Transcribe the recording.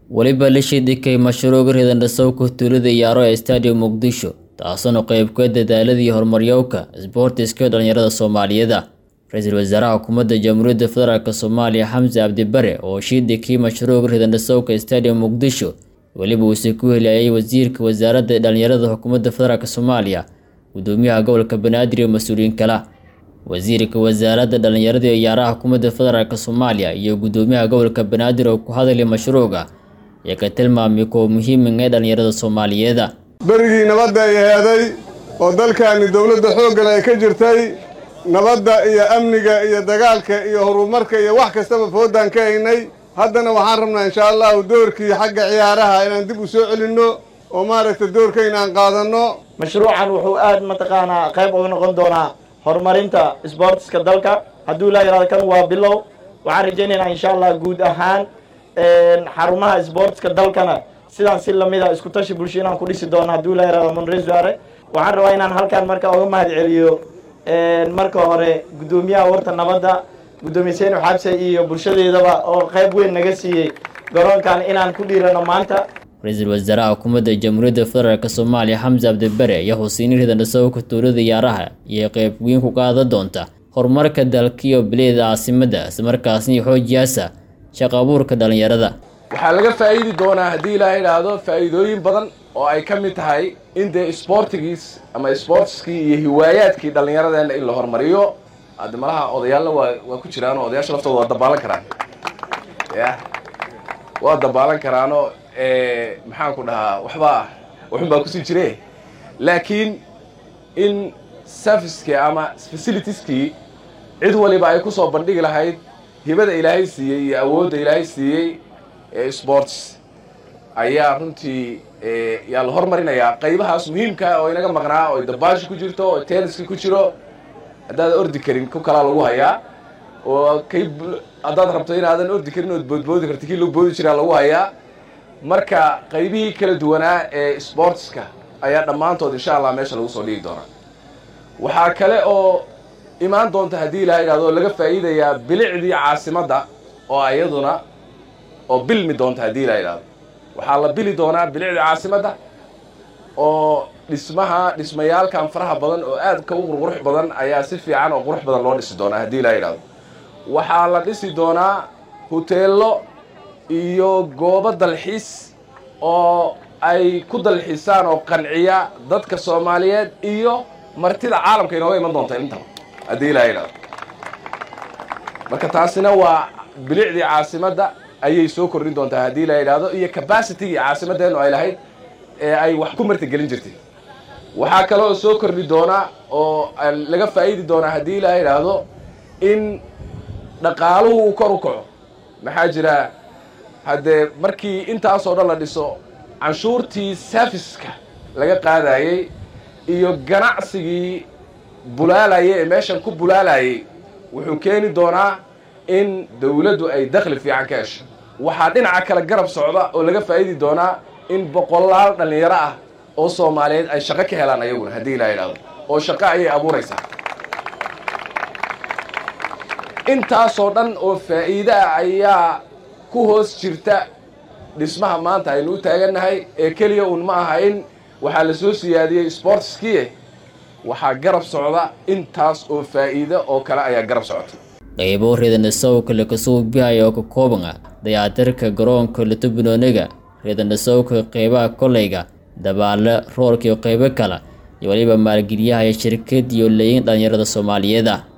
weliba la shidhikay mashruuca ridanhasowka tuulada iyaaro ee stadium muqdisho taasuna qayb ka dadaaladii horumaryowka isboortiska dhalinyarada soomaaliyeeda ra-iisul wasaaraha xukuumadda jamhuuriyadda federaalk soomaaliya xamse cabdibare oo shidhikii mashruuca ridanhasowka stadium muqdisho weliba uuse ku heliyayay wasiirka wasaaradda dhalinyarada xukuumadda federaalk soomaaliya gudoomiyaha gobolka banaadir iyo mas-uuliyiin kale wasiirka wasaaradda dhalinyarada iyo ciyaaraha xukuumadda federaalk soomaaliya iyo gudoomiyaha gobolka banaadir oo ku hadlay mashruuca ayaa ka tilmaamay kuwa muhiiman ee dhalinyarada soomaaliyeeda berigii nabadda ay heeday oo dalkaani dowladda xooggan ay ka jirtay nabadda iyo amniga iyo dagaalka iyo horumarka iyo wax kastaba foodaan ka haynay haddana waxaan rabnaa inshaa allahu doorkii xagga ciyaaraha inaan dib u soo celinno oo maaragtay doorkayna aan qaadanno mashruucan wuxuu aad mataqaanaa qayb uga noqon doonaa horumarinta isboortiska dalka hadduu ilaa yaraado kan waa bilow waxaan rajaynaynaa insha allah guud ahaan xarumaha isboortiska dalkana sidaan si lamida isku tashi bulsho inaan ku dhisi doono hadduu ilaa yaraado monresuare waxaan rabaa inaan halkaan marka uga mahad celiyo marka hore guddoomiyaha warta nabadda guddoomiye seynu xabse iyo bulshadeedaba oo qayb weyn naga siiyey garoonkan inaan ku dhiirano maanta ra-iisul wasaaraha xukuumadda jamhuuriyadda federaalk soomaaliya xamse cabdibare ayaa husiini ridanhasowka tuulada iyaaraha iyo qayb weyn ku qaadan doonta horumarka dalkiyo bileeda caasimadda islamarkaasna xoojiyaasa shaqo abuurka dhalinyarada waxaa laga faa'iidi doonaa haddii ilaaha idhaahdo faa'iidooyin badan oo ay ka mid tahay in dee isboortigiis ama isboortiskii iyo hiwaayaadkii dhallinyaradeenna in la horumariyo hadde malaha odayaalna waa waa ku jiraan oo odayaasha laftooda waa dabaalan karaan ya waa dabaalan karaanoo maxaan ku dhahaa waxbaa waxun baa kusii jire laakiin in servicekii ama facilitieskii cid waliba ay kusoo bandhigi lahayd hibada ilaahay siiyey iyo awoodda ilaahay siiyey ee sports ayaa runtii yaa la hormarinayaa qaybahaas muhiimka oo inaga maqnaa oo dabaasha ku jirto oo tenniska ku jiro haddaad ordi karin ku kalaa lagu hayaa oo kay haddaad rabto inaadan ordi karin ood boodboodi karti kii lagu boodi jiraa lagu hayaa marka qaybihii kala duwanaa ee sportska ayaa dhammaantood insha allah meesha lagu soo dhigi doonaa waxaa kale oo imaan doonta haddii ilaha idhahdo laga faa'iidayaa bilicdii caasimadda oo iyaduna oo bilmi doonta haddii ilaha idhahdo waxaa la bili doonaa bilicdii caasimadda oo dhismaha dhismayaalkan faraha badan oo aad ka u qurqurux badan ayaa si fiican oo qurux badan loo dhisi doonaa haddii ilaha idhahdo waxaa la dhisi doonaa huteello iyo goobo dalxiis oo ay ku dalxiisaan oo qanciya dadka soomaaliyeed iyo martida caalamka inooga iman doonta intaba haddii ilaha idhahdo marka taasina waa bilicdii caasimadda ayay soo kordhin doontaa haddii la yidhaahdo iyo cabacitigii caasimaddeenu ay lahayd ee ay wax ku martigelin jirtay waxaa kale oo soo kordhi doonaa oo laga faa'idi doonaa haddii la yidhaahdo in dhaqaaluhu uu kor u kaco maxaa jira haddee markii intaasoo dhan la dhiso canshuurtii serviska laga qaadayey iyo ganacsigii bulaalayay ee meeshan ku bulaalayay wuxuu keeni doonaa in dawladdu ay dakhli fiican ka hesho waxaa dhinaca kale garab socda oo laga faa'idi doonaa in boqolaal dhallinyaro ah oo soomaaliyeed ay shaqo ka helaan ayaguna haddii ilaa yidhahdo oo shaqo ayay abuuraysaa intaasoo dhan oo faa'iide ah ayaa ku hoos jirta dhismaha maanta aynu u taagannahay ee keliya uun ma aha in waxaa la soo siyaadiyey sportskii waxaa garab socda intaas oo faa'iide oo kale ayaa garab socota qaybo ridanhasowka lakasuubihaya oo ka kooban ah dayactirka garoonka latubinooniga ridanhasowka qaybaha koleyga dabaale roorka iyo qaybo kale iyo weliba maalgeliyahaya shirkad iyo leeyin dhalinyarada soomaaliyeeda